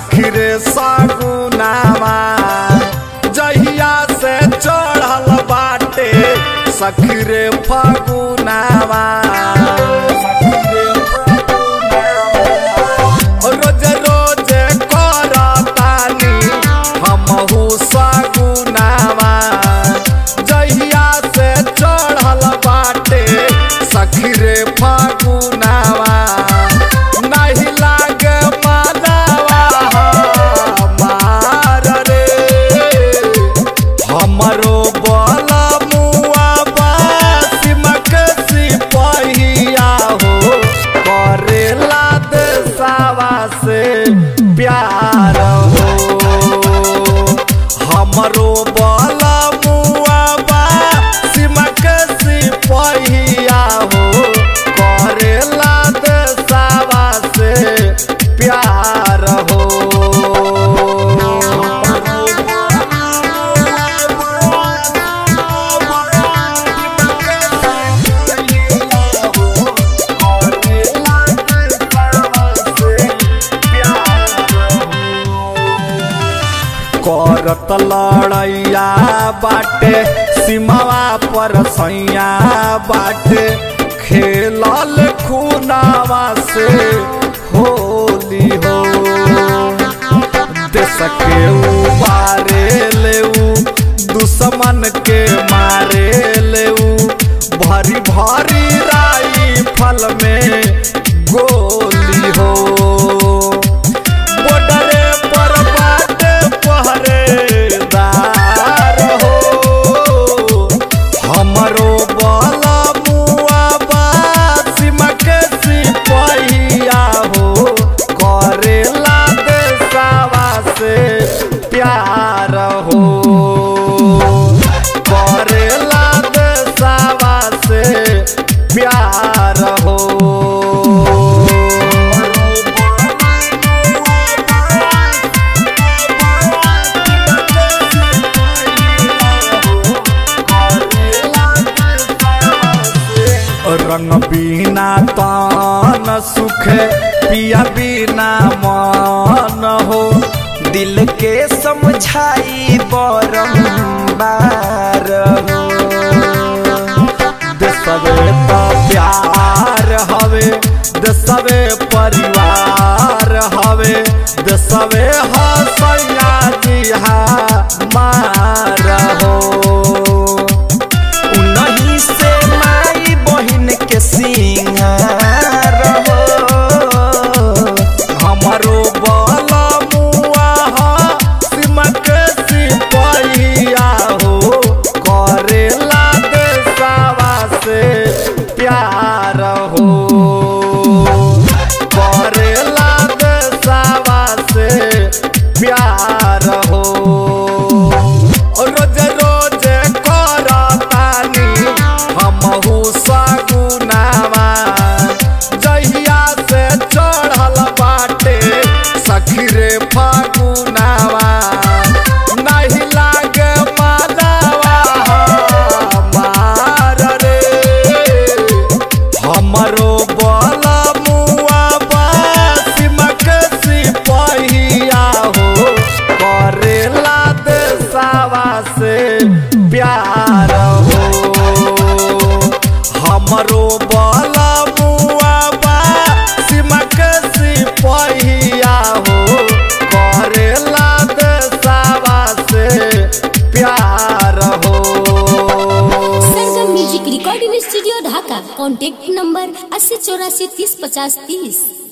सखी रे सगुनावा जहिया से चढ़ल बाटे सखी रे फगुनावा रोज रोज करतानी हमहू सगुनावा जहिया से चढ़ल बाटे सखी रे फगुनावा नहीं लागे मानवा हमार रे हमरो बल मुआ सिमक सिपहिया हो करेला देसावा से प्यार हो हमरो बल मुआ सिमक सिपहिया हो करेला देसावा से प्यार करत लड़ैया बाटे सीमावा पर सैया बाटे खेलल खूनावा से होली हो देश के उबारे लेऊ दुश्मन के मारे लेऊ भरी भरी राई फल में गोली हो बॉर्डरे पर बाटे पहरेदार हो हमरो बल मुआ सिमक सिपहिया हो करेला देसावा से प्यार हो करेला देसावा से प्यार हो रंग बिना तन सुखे पिया बिना मन हो दिल के समझाई बारंबार हो देशवे तो प्यार हवे देशवे परिवार हवे देशवे हसैया जी मार हो उन्हीं से माई बहिन के सिंगार हो हमरो बल मुआ सिमक सिपहिया हो करेला देसावा से प्यार हो करेला देसावा से प्यार हो रोज रोज करतानी हमहू सगुनावा जहिया से चढ़ल बाटे सखी रे फगुनावा नहीं लागे मानवा हमार रे हमरो बल मुआ सिमक सिपहिया हो करेला देसावा से प्यार हो हमरो बल मुआ सिमक सिपहिया हो करेला देसावा से प्यार हो Sargam music recording studio Dhaka contact number अस्सी चौरासी तीस पचास तीस